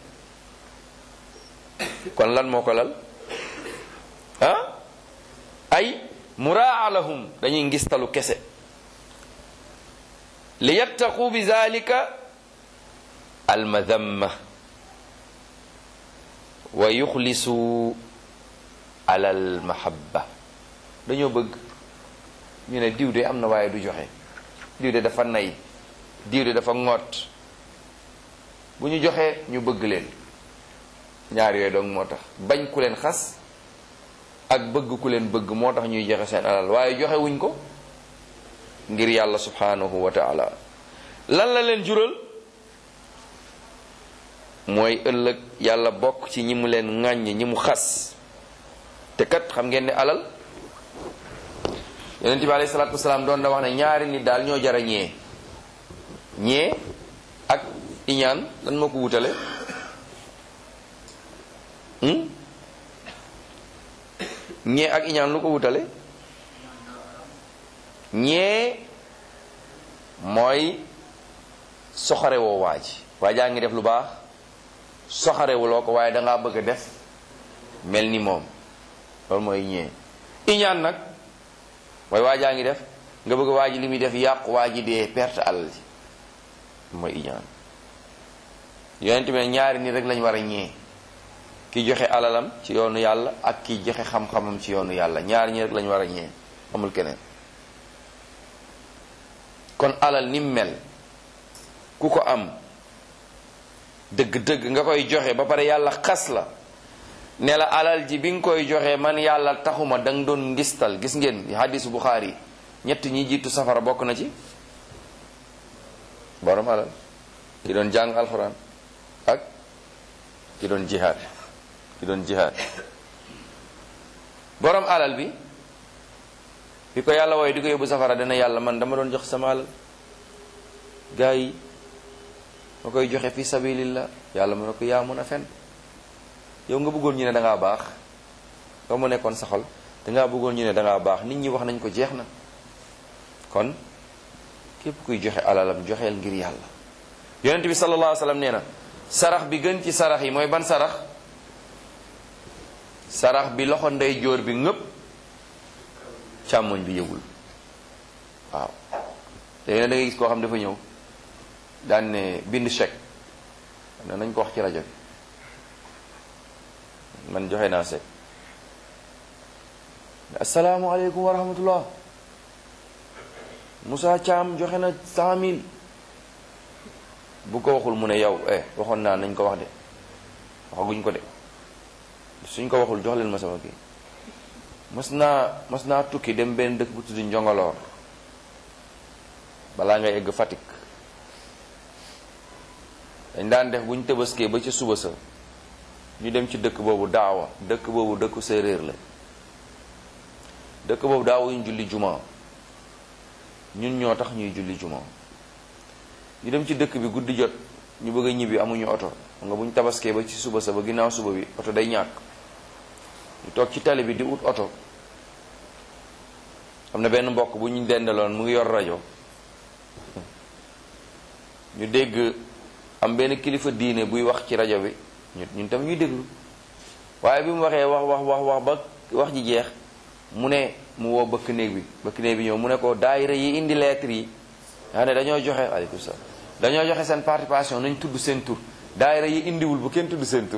kon lan moo ko lal ah ay muraa lahum dañuy ngistalu kese li yattaqu bi zalika almadamma wa yuxlisu ala almahabba dañoo bëgg ñu ne diw de am na waaye du joxe diw de dafa nay diw de dafa ŋoot bu ñu joxee ñu bëgg leen ñaar yooyu dong moo tax bañ ku leen xas ak bëgg ku leen bëgg moo tax ñuy joxe seen alal waaye joxe wuñ ko ngir yàlla subhanahu wa taala lan la leen jural mooy ëllëg yàlla bokk ci ñi mu leen ŋàññ ñi mu xas te kat xam ngeen ne alal yonent bi alayhi salaatu wasalaam doon na wax ne ñaari nit daal ñoo jara ñee ñee ak iñaan lan moo ko wutale ñee ak iñaan lu ko wutale ñee mooy soxare woo waa ji waa jaa ngi def lu baax soxarewuloo ko waaye dangaa bëgg a def mel ni moom loolu mooy ñee iñaan nag mooy waa jaa ngi def nga bëgg waa ji li muy def yàqu waa ji dee perte alal ji mooy iñaan yonent bi ne ñaari nit rek lañ war a ñee ki joxe alalam ci yoonu yàlla ak ki joxe xam-xamam ci yoonu yàlla ñaari ñi rek lañ war a ñee amul keneen kon alal ni mel ku ko am dëgg-dëgg nga koy joxe ba pare yàlla xas la ne la alal ji bi nga koy joxe man yàlla taxuma da nga doon ngistal gis ngeen hadisu Buxaari ñett ñi jiitu safara bokk na ci borom alal ki doon jàng alxuraan ak ki doon jihaad ki doon jihaad borom alal bi bi ko yàlla wooye di ko yóbbu safara dana yàlla man dama doon jox sama alal gaa yi ma koy joxe fi sabilillah yàlla mu ne ko yaa mun a fen yow nga bëggoon ñu ne dangaa baax nga mu nekkoon sa xol dangaa bëggoon ñu ne dangaa baax nit ñi wax nañ ko jeex na kon képp kuy joxe alalam joxeel ngir yàlla yonent bi sallallahu alayhi wa sallam nee na sarax bi gën ci sarax yi mooy ban sarax sarax bi loxo ndey jóor bi ngëpp càmmoñ bi yëgul waaw léegi nag da ngay gis koo xam dafa ñëw daan ne bind chèque ne nañ ko wax ci rajo bi man joxe naa chèque asalaamaaleykum wa rahmatullah Moussa Thiam joxe na cent mille bu ko waxul mu ne yow eh waxoon naa nañ ko wax de waxaguñ ko de suñ ko waxul jox leen ma sama kii mas naa mas naa tukki dem benn dëkk bu tudd njongoloor balaa ngay egg Fatick dañ daan def bu ñu tëbaskee ba ca suba sa ñu dem ci dëkk boobu daawa dëkk boobu dëkku séeréer la dëkk boobu daawuñu julli juma ñun ñoo tax ñuy julli juma ñu dem ci dëkk bi guddi jot ñu bëgg a ñibbi amuñu oto xam nga bu ñu tabaskee ba ci suba sa ba ginnaaw suba bi oto day ñàkk ñu toog ci tali bi di ut oto am na benn mbokk bu ñu dendaloon mu ngi yor rajo ñu dégg am benn kilifa diine buy wax ci rajo bi ñun ñun tam ñuy déglu waaye bi mu waxee wax wax wax wax ba wax ji jeex mu ne mu woo bëkk néeg bi bëkk néeg bi ñëw mu ne ko daayira yi indi lettre yi yaa ne dañoo joxe aleykum salaam dañoo joxe seen participation nañ tudd seen tur daayira yi indiwul bu kenn tudd seen tur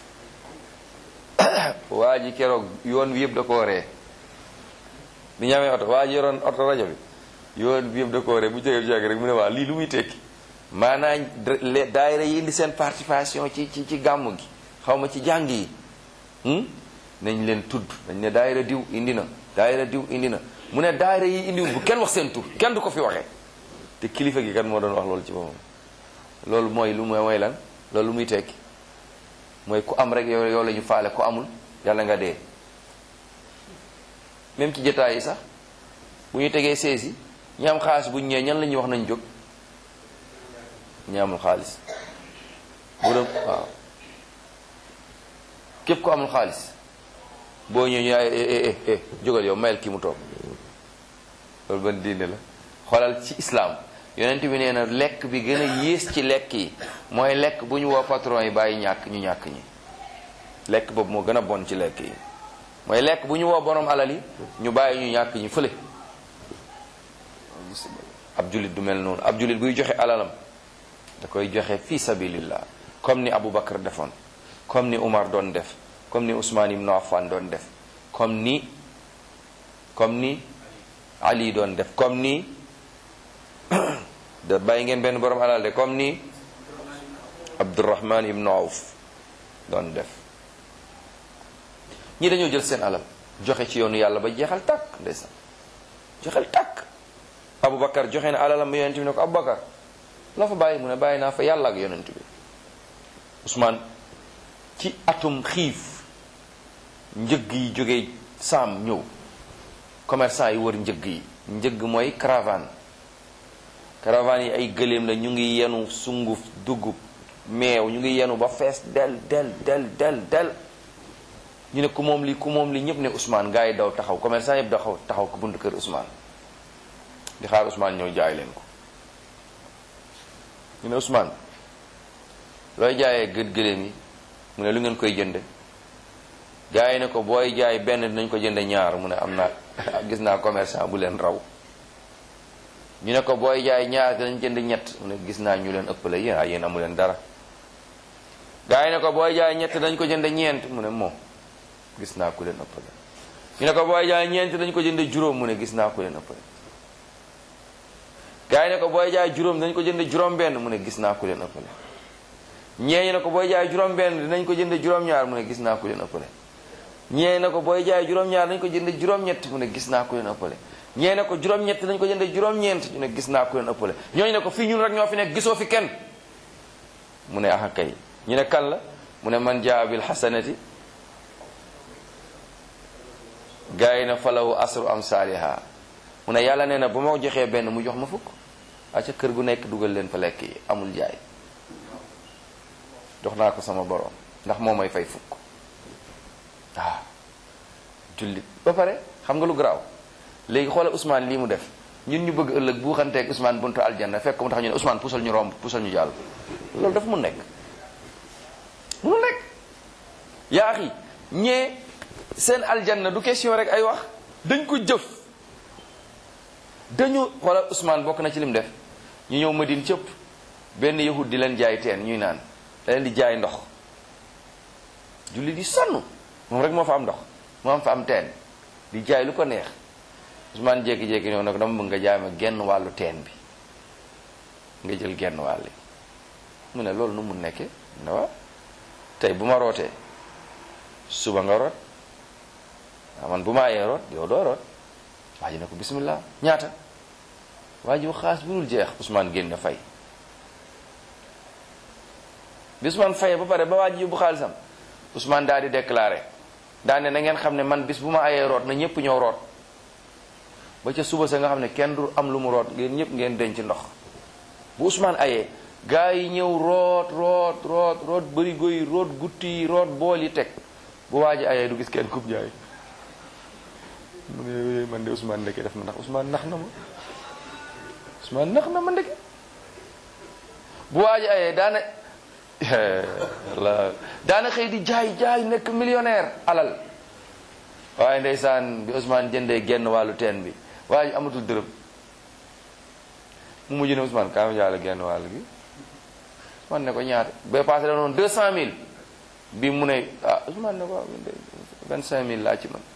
waa ji keroog yoon bi yëpp da koo ree bi ñamee oto waa ji yoroon oto rajo bi yoon bi yëpp da koo ree bu jógee jógee rek mu ne waa lii lu muy tekki maanaam daayira yi indi seen participation ci ci ci gàmm gi xaw ma ci jàng yi nañ leen tudd dañ ne daayira diw indi na daayira diw indi na mu ne daayira yi indiwul bu kenn wax seen tur kenn du ko fi waxee te kilifa gi kan moo doon wax loolu ci boppam loolu mooy lu mooy lan loolu muy tekki mooy ku am rek yow yow la ñu faale ku amul yàlla nga dee même ci jotaay yi sax bu ñu tegee seesi ñi am xaalis bu ñu ñëwee ñan la ñuy wax nañ jóg ñi amul xaalis bu doon waaw képp ku amul xaalis boo ñëwee ñu ay eh jógal yow mayel kii mu toog loolu ban diine la xoolal ci islam yonent bi nee na lekk bi gën a yées ci lekk yi mooy lekk bu ñu woo patron yi bàyyi ñàkk ñu ñàkk ñi lekk boobu moo gën a bon ci lekk yi mooy lekk bu ñu woo borom alal yi ñu bàyyi ñu ñàkk ñi fële ab jullit du mel noonu ab jullit buy joxe alalam da koy joxe fi sabilillah comme ni Abu Bakar defoon comme ni Umar doon def comme ni Ousmane ibn Affan doon def comme ni comme ni Ali doon def comme ni da bàyyi ngeen benn borom alal de comme ni Abdurrahman ibn Awf doon def ñi dañoo jël seen alal joxe ci yoonu yàlla ba jeexal tàkk ndeysaan jeexal tàkk Aboubacar joxe na alalam ba yonent bi ne ko Aboubacar loo fa bàyyi mu ne bàyyi naa fa yàlla ak yonent bi Ousmane ci atum xiif njëg yi jógee saam ñëw commerçant yi wër njëg yi njëg mooy caravane caravane yi ay gëléem la ñu ngi yenu sunguf dugub meew ñu ngi yenu ba fees del del del del del ñu ne ku moom li ku moom li ñëpp ne Ousmane gars yi daw taxaw commerçant yëpp daxaw taxaw ko buntu kër Ousmane di xaar Ousmane ñëw jaay leen ko ñu ne Ousmane looy jaayee gët gëléem yi mu ne lu ngeen koy jënde gars yi ne ko booy jaay benn dinañ ko jënde ñaar mu ne am naa gis naa commerçant bu leen raw ñu ne ko booy jaay ñaar dinañ jënd ñett mu ne gis naa ñu leen ëppale yéen ah yéen amu leen dara gars yi ne ko booy jaay ñett dañ ko jënd ñeent mu ne moo gis naa ku leen ëppale ñu ne ko booy jaay ñeent dañ ko jënd juróom mu ne gis naa ku leen ëppale gars yi ne ko booy jaay juróom dañ ko jënd juróom benn mu ne gis naa ku leen ëppale ñee ne ko booy jaay juróom benn dinañ ko jënd juróom ñaar mu ne gis naa ku leen ëppale ñee ne ko booy jaay juróom ñaar dañ ko jënd juróom ñett mu ne gis naa ku leen ëppale ñee ne ko juróom ñett dañ ko jënd juróom ñeent ñu ne gis naa ku leen ëppale ñooñu ne ko fii ñun rek ñoo fi nekk gisoo fi kenn mu ne axa kay ñu ne kan la mu ne man jaa bil hasanati gaa yi na falawu asru am saaliha mu ne yàlla nee na bu ma joxee benn mu jox ma fukk aca kër gu nekk dugal leen fa lekk yi amul jaay jox naa ko sama borom ndax moo may fay fukk waaw jullit ba pare xam nga lu garaaw léegi xoolal Ousmane lii mu def ñun ñu bëgg ëllëg bu xanteeg Ousmane buntu aljanna fekk mu tax ñu ne Ousmane pusal ñu romb pusal ñu jàll loolu dafa mun nekk munu nekk yaa axi ñee seen aljanna du question rek ay wax dañ ko jëf dañu xoolal Ousmane bokk na ci lim def ñu ñëw Madine cëpp benn yahud di leen jaay teen ñuy naan da leen di jaay ndox julli di sonn moom rek moo fa am ndox moo am fa am teen di jaay lu ko neex Ousmane jékki-jékki ñëw nag dama bëgg nga jaay ma genn wàllu teen bi nga jël genn wàll mu ne loolu nu mu nekkee ne waaw tey bu ma rootee suba nga root waaw man bu ma ayee root yow doo root waa ji ne ko bismillah ñaata waa ji xaas bu dul jeex Ousmane génn fay bi Ousmane fayee ba pare ba waa ji yóbbu xaalisam Ousmane daal di déclaré daa ne na ngeen xam ne man bis bu ma ayee root na ñëpp ñëw root ba ca suba sa nga xam ne kenn du am lu mu root ngeen ñëpp ngeen denc ndox bu Ousmane ayee gaa yi ñëw root root root root bërigo yi root gutti yi root bool yi teg bu waa ji ayee du gis kenn kub jaay mu ne man de Ousmane ndeke def na ndax Ousmane nax na ma Ousmane nax na ma ndeke bu waa ji ayee daana la daana xëy di jaay jaay nekk millionnaire alal waaye ndeysaan bi Ousmane jëndee genn wàllu teen bi waa ji amatul dërëm mu mujj ne Ousmane kaa ma jaale genn wàll gi Ousmane ne ko ñaata ba passé la noonu deux cent mille bi mu ne ah Ousmane ne ko vingt cinq mille laa ci man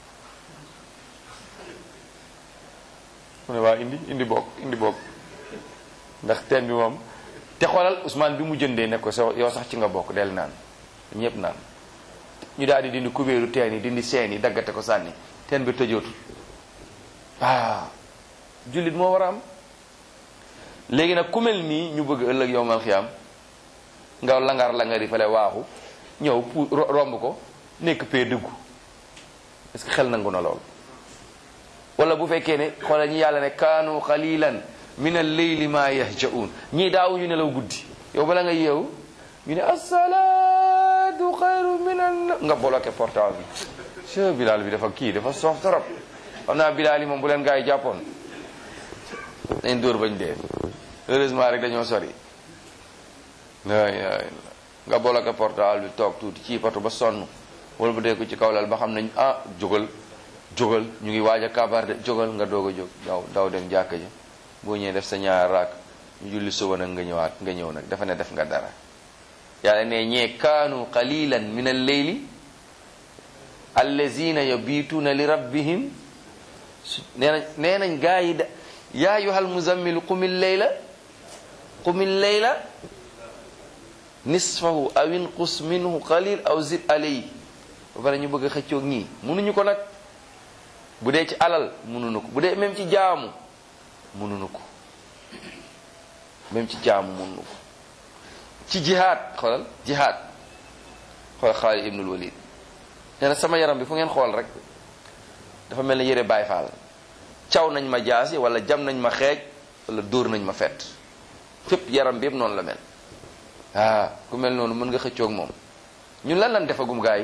mu ne waa indi indi bokk indi bokk ndax teen bi moom te xoolal Ousmane bi mu jëndee ne ko so yow sax ci nga bokk del naan ñëpp naan ñu daal di dindi kubéeru teen yi dindi seen yi daggate ko sànni teen bi tëjootul ah jullit moo war a am léegi nag ku mel nii ñu bëgg ëllëg yowmal xiyaam nga langar langar yi fale waaxu ñëw pu romb ko nekk pee dëggu est-ce que xel nangu na lool wala bu fekkee ne xoolal ñi yàlla ne kaanu qalilan min al-layli ma yahjaun ñii daawuñu nelaw guddi yow bala nga yeewu ñu ne asalaatu xayru min an nga bloqué portable bi che Bilal bi dafa kii dafa soof torop xam naa Bilal yi moom bu leen gaa yi jàppoon dañ dóor bañ dee heureusement rek dañoo sori ay nga bloqué portable bi toog tuuti ci patu ba sonn wala bu dee ko ci kaw lal ba xam nañ ah jógal jógal ñu ngi waaj a kabar de jógal nga doog a jóg daw daw dem jàkka ji boo ñëwee def sa ñaar raak ñu julli suba nag nga ñëwaat nga ñëw nag dafa ne def nga dara yàlla ne ñee kaanu qalilan min al-layli allazina yabituuna li rabbihim nee nañ nee nañ gaa yi da yaa ayyuhal muzammil qumil layla qumil layla nisfahu aw inqus minhu qalil aw zid alayhi ba pare ñu bëgg a xëccoog ñii mënuñu ko nag bu dee ci alal mënuñu ko bu dee même ci jaamu mënuñu ko même ci jaamu mënuñu ko ci jihaad xoolal jihaad xool Xaalid ibnul Walid nee na sama yaram bi fu ngeen xool rek dafa mel ne yére Baay Faal caw nañ ma jaasi wala jam nañ ma xeej wala dóor nañ ma fett fépp yaram bi yëpp noonu la mel ah ku mel noonu mën nga xëccoog moom ñun lan lan defagum gaa yi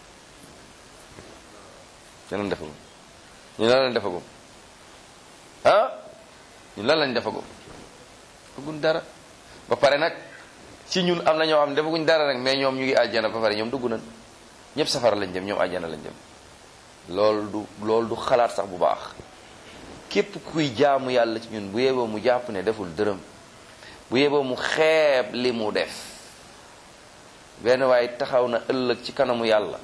lan lan defagum ñun lan lan defagum ah ñun lan lañ defagum defaguñ dara ba pare nag ci ñun am na ñoo xam ne defaguñ dara nag mais ñoom ñu ngi àjjana ba pare ñoom dugg nañ ñëpp safara lañ jëm ñoom àjjana lañ jëm loolu du loolu du xalaat sax bu baax képp kuy jaamu yàlla ci ñun bu yeboo mu jàpp ne deful dërëm bu yeboo mu xeeb li mu def benn waaye taxaw na ëllëg ci kanamu yàlla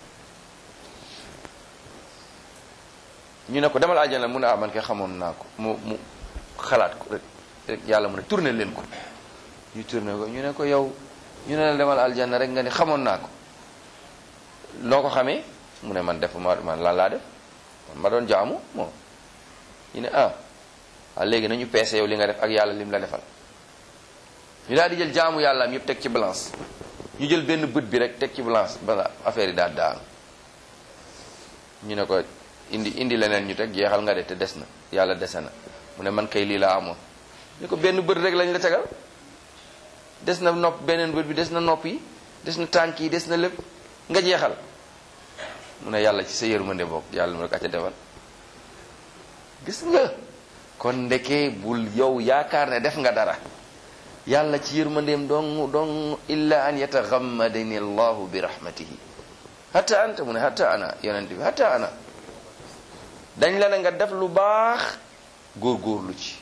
ñu ne ko demal àjjana mu ne ah man kay xamoon naa ko mu mu xalaat ko rek rek yàlla mu ne tourné leen ko ñu tourné ko ñu ne ko yow ñu ne la demal aljanna rek nga ni xamoon naa ko loo ko xamee mu ne man def ma man lan laa def man ma doon jaamu moom ñu ne ah ah léegi nañu peese yow li nga def ak yàlla lim la defal ñu daal di jël jaamu yàlla am yëpp teg ci balance ñu jël benn bët bi rek teg ci balance ba affaire yi daal daanu ñu ne ko indi indi leneen ñu teg jeexal nga de te des na yàlla dese na mu ne man kay lii laa amoon ñu ko benn bët rek lañ la tegal des na nopp beneen bët bi des na nopp yi des na tànk yi des na lépp nga jeexal mu ne yàlla ci sa yërmande bokk yàlla mu ne ko acca defal gis nga kon ndeke bul yow yaakaar ne def nga dara yàlla ci yërmandeem dong dong illa an yataxammadani allahu bi rahmatihi hatta anta mu ne hatta ana yonent bi hatta ana dañ la ne nga def lu baax góorgóorlu ci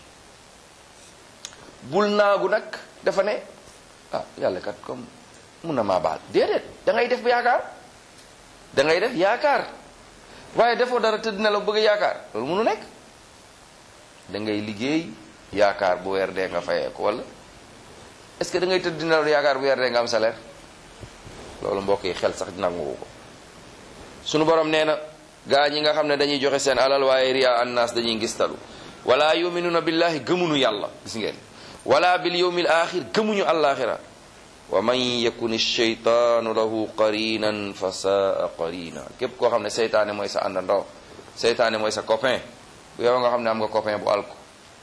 bul naagu nag dafa ne ah yàlla kat comme mun na maa baal déedéet da ngay def ba yaakaar da ngay def yaakaar waaye defoo dara tëdd na la bëgg a yaakaar loolu munu nekk da ngay liggéey yaakaar bu weer dee nga fayee ko wala est-ce que da ngay tëdd na la yaakaar bu weer dee nga am salaire loolu mbokk yi xel sax nangu ko sunu borom nee na gaa ñi nga xam ne dañuy joxe seen alal waaye riya annaas dañuy ngistalu wala yuminuuna billahi gëmunu yàlla gis ngeen wala bil yawmil axir gëmuñu àllaaxira wa man yakun sheytaanu lahu qarinan fa saa qarina képp koo xam ne seytaane mooy sa àndandoo seytaane mooy sa copain bu yow nga xam ne am nga copain bu alko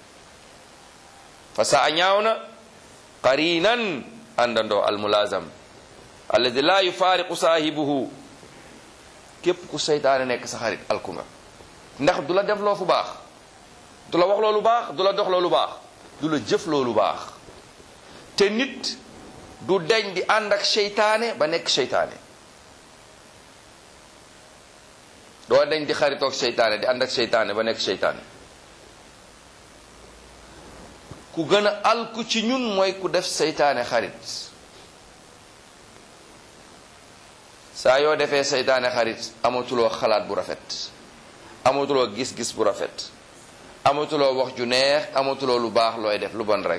fa saa ñaaw na qarinan àndandoo almulazam alladi la yufaariqu saahibuhu képp ku seytaane nekk sa xarit alku nga ndax du la def loo fu baax du la wax loolu baax du la dox loolu baax du la jëf loolu baax te nit du deñ di ànd ak seytaane ba nekk seytaane doo deñ di xaritoog seytaane di ànd ak seytaane ba nekk seytaane ku gën a alku ci ñun mooy ku def seytaane xarit saa yoo defee seytaane xarit amatuloo xalaat bu rafet amatuloo gis-gis bu rafet amatuloo wax ju neex amatuloo lu baax looy def lu bon rek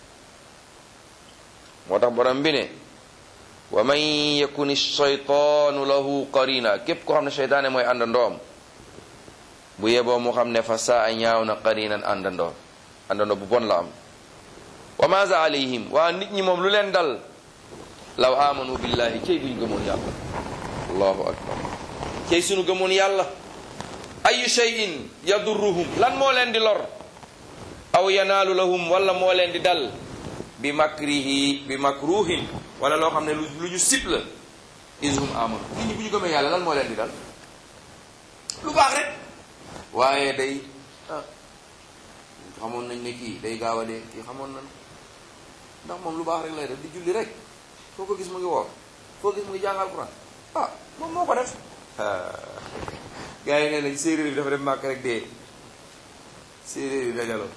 moo tax borom bi ne wa man yakun shaytaanu lahu qarina képp ko xam ne seytaane mooy àndandoom bu yeboo mu xam ne fa saa ñaaw na qarinan àndandoo àndandoo bu bon la am wa maza alayhim waa nit ñi moom lu leen dal law amanu billahi cey buñ gëmoon yàlla allahu akbar cey sunu gëmoon yàlla ayu shay'in yadurruhum lan moo leen di lor aw yanaalu lahum wala moo leen di dal bi makrihi bi makruhin wala loo xam ne lu lu ñu sib la ishum amanu nit ñi bu ñu gëmee yàlla lan moo leen di dal lu baax rek waaye day ah xamoon nañ ne kii day gaaw a dee kii xamoon nañ ndax moom lu baax rek lay def di julli rek foo ko gis mu ngi woor foo gis mu ngi jàng alquran ah moom moo ko def gars yi nee nañ séeréer bi dafa dem màkk rek dee séeréer yi dajaloo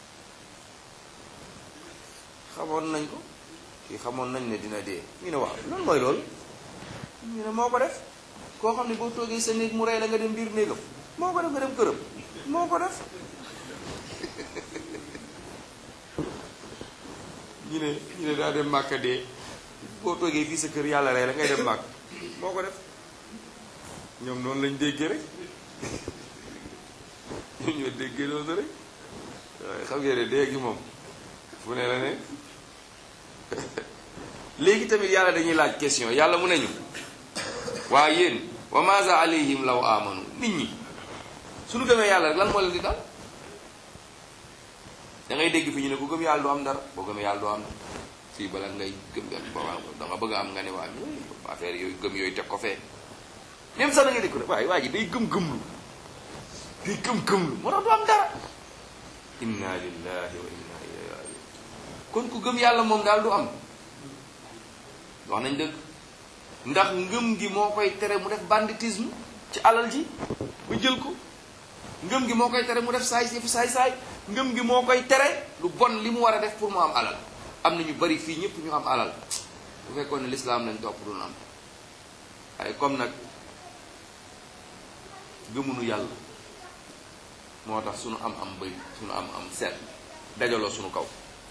xamoon nañ ko kii xamoon nañ ne dina dee ñu ne waaw loolu mooy loolu ñu ne moo ko def koo xam ne boo toogee sa néeg mu rey la nga dem biir néegam moo ko def nga dem këram moo ko def ñu ne ñu ne daa dem màkk dee boo toogee fii sa kër yàlla rey la ngay dem màkk moo ko def ñoom noonu lañ déggee rek ñoom ñoo déggee noonu rek waaye xam ngeen ne dee gi moom fu ne la ne léegi tamit yàlla dañuy laaj question yàlla mu ne ñu waa yéen wa maza alayhim law amanu nit ñi suñu gëmee yàlla rek lan moo leen di dal da ngay dégg fi ñu ne ku gëm yàlla du am dara boo gëmee yàlla du am dara fii bala ngay gëm yàlla ba da nga bëgg a am nga ne waa affaire yooyu gëm yooyu teg ko fee même sax da ngay dégg ko ne waaye waa ji day gëm-gëmlu day gëm-gëmlu moo tax du am dara inna lillahi wa inna ilayhi rajiun kon ku gëm yàlla moom daal du am wax nañ dëgg ndax ngëm gi moo koy tere mu def banditisme ci alal ji ba jël ko ngëm gi moo koy tere mu def saay si saay saay ngëm gi moo koy tere lu bon li mu war a def pour mu am alal am na ñu bari fii ñëpp ñu am alal bu fekkoon ne lislaam lañ topp doon am waaye comme nag gëmunu yàlla moo tax sunu am am bëri sunu am am seet dajaloo sunu kaw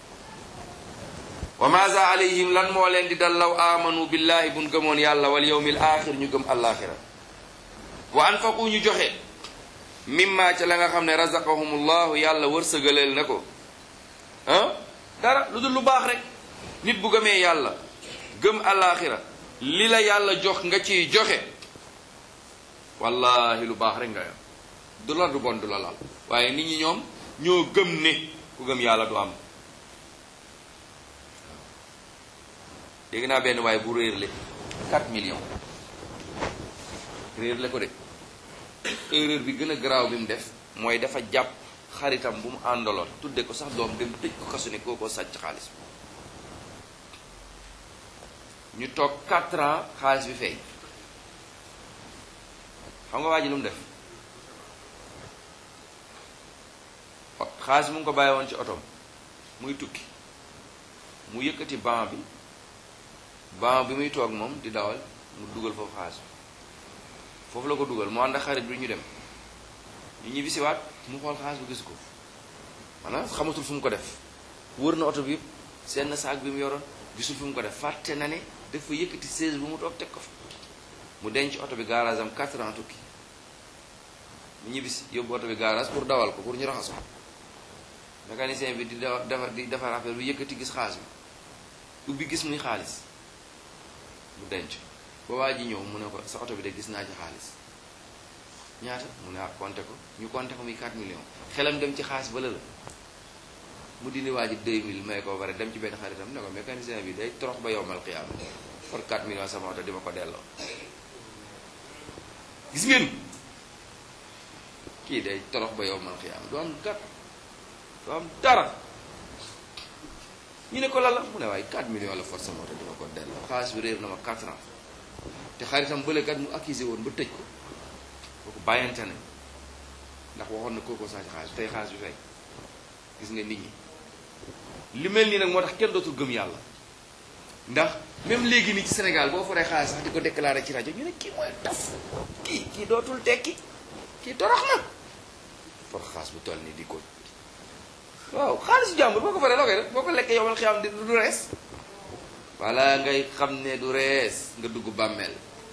wa maza alayhim lan moo leen di dal law amanu billahi buñ gëmoon yàlla wal yawmil axir ñu gëm alaxira wa anfaqu ñu joxe mimma ca la nga xam ne razaqahumullahu yàlla wërsëgaleel na ko ah dara lu dul lu baax rek nit bu gëmee yàlla gëm alaxira li la yàlla jox nga ciy joxe wallahi lu baax rek nga yam du la du bon du la laal waaye nit ñi ñoom ñoo gëm ne ku gëm yàlla du am dégg naa benn waaye bu réer le 4 millions réer le ko de erreur bi gën a garaaw bi mu def mooy dafa jàpp xaritam bu mu àndaloon tudde ko sax doom dem tëj ko kasu ne koo ko sàcc xaalis ñu toog 4 ans xaalis bi fay xam nga waa ji lu mu def xaalis mu ngi ko bàyyi woon ci otom muy tukki mu yëkkati banc bi banc bi muy toog moom di dawal mu dugal foofu xaalis foofu la ko dugal mu ànd ak xarit bi ñu dem ñu ñibbisiwaat mu xool xaalis bu gis ko maanaam xamatul fu mu ko def wër na oto bi yëpp seen na saak bi mu yoroon gisul fu mu ko def fàtte na ne dafa yëkkati 16 bu mu toog teg ko fa mu denc oto bi garage am 4 ans tukki mu ñibbisi yóbbu oto bi garage pour dawal ko pour ñu raxas ko mécanicien bi di defar di defar affaire bi yëkkati gis xaalis bi ubbi gis muy xaalis mu denc ba waa ji ñëw mu ne ko sa oto bi de gis naa ci xaalis ñaata mu ne ah compté ko ñu compté ko muy 4 millions xelam dem ci xaalis ba la la mu dindi waa ji 2000 may ko bare dem ci benn xaritam ne ko mécanicien bi day torox ba yowmal xiyaama for 4 millions sama oto di ma ko delloo gis ngeen kii day torox ba yowmal xiyaama du am gat du am dara ñu ne ko lan la mu ne waaye 4 millions la for sama oto di ma ko delloo xaalis bi réer na ma 4 ans te xaritam bëlekat mu accusé woon ba tëj ko kooku bàyyante nañ ndax waxoon na kooko saa ci xaalis tey xaalis bi fay gis nga nit ñi li mel nii nag moo tax kenn dootul gëm yàlla ndax même léegi nii ci Sénégal boo foree xaalis sax di ko déclaré ci rajo ñu ne kii mooy taf kii kii dootul tekki kii torox na for xaalis bu toll nii di ko waaw xaalisu jàmbur boo ko faree loo koy def boo ko lekkee yomal xiyam di du rees wala ngay xam ne du rees nga dugg bàmmeel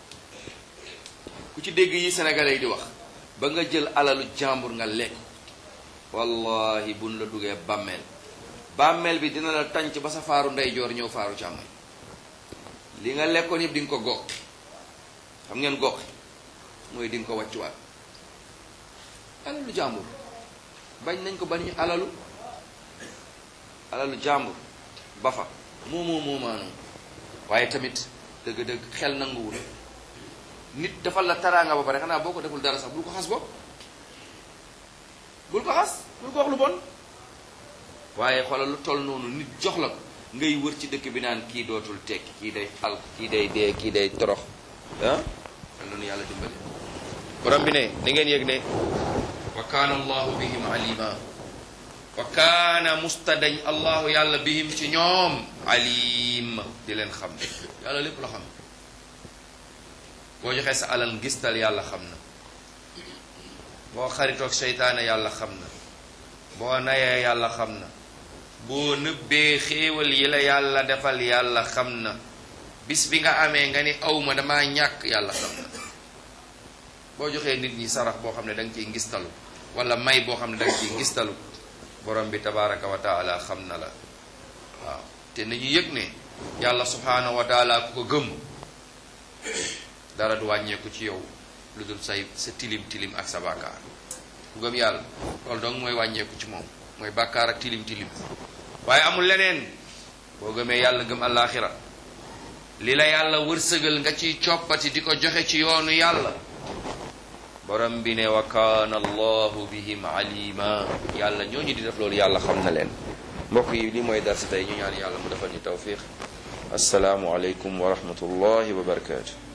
ku ci dégg yi sénégalais yi di wax ba nga jël alalu jàmbur nga lekk wallahi buñ la duggee bàmmeel bàmmeel bi dina la tànc ba sa faaru ndeyjoor ñëw faaru càmmoñ li nga lekkoon yëpp di nga ko gox xam ngeen gox mooy di nga ko wàccuwaat alalu jàmbur bañ nañ ko bañ alalu alalu jàmbur ba fa moo moo moo maanoo waaye tamit dëgg-dëgg xel nanguwul nit defal la taraanga ba pare xanaa boo ko deful dara sax bul ko xas bopp bul ko xas bul ko wax lu bon waaye xoolal lu toll noonu nit jox la ko ngay wër ci dëkk bi naan kii dootul tekki kii day al kii day dee kii day torox ah loolu yàlla dimbali borom bi ne ni ngeen yëg ne wa kaana allahu bihim alima wa kaana mustadañ allahu yàlla bihim ci ñoom alim di leen xam yàlla lépp la xam boo joxee sa alal ngistal yàlla xam na boo xaritoog seytaane yàlla xam na boo nayee yàlla xam na boo nëbbee xéewal yi la yàlla defal yàlla xam na bis bi nga amee nga ni awma damaa ñàkk yàlla xam na boo joxee nit ñi sarax boo xam ne da nga ciy ngistalu wala may boo xam ne da nga ciy ngistalu borom bi tabaraka wa taala xam na la waaw te nañu yëg ne yàlla subhanahu wa taala ku ko gëm dara du wàññeeku ci yow lu dul say sa tilim tilim ak sa bàkkaar ku gëm yàlla loolu donc mooy wàññeeku ci moom mooy bàkkaar ak tilim tilim waaye amul leneen boo gëmee yàlla gëm àllaaxira li la yàlla wërsëgal nga ciy coppati di ko joxe ci yoonu yàlla borom bi ne wa kaana allahu bihim alima yàlla ñooñu di def loolu yàlla xam na leen mbokk yi li mooy darsi tey ñu ñaan yàlla mu defal ñu tawfiq asalaamu aleykum wa rahmatullahi wa barakaatu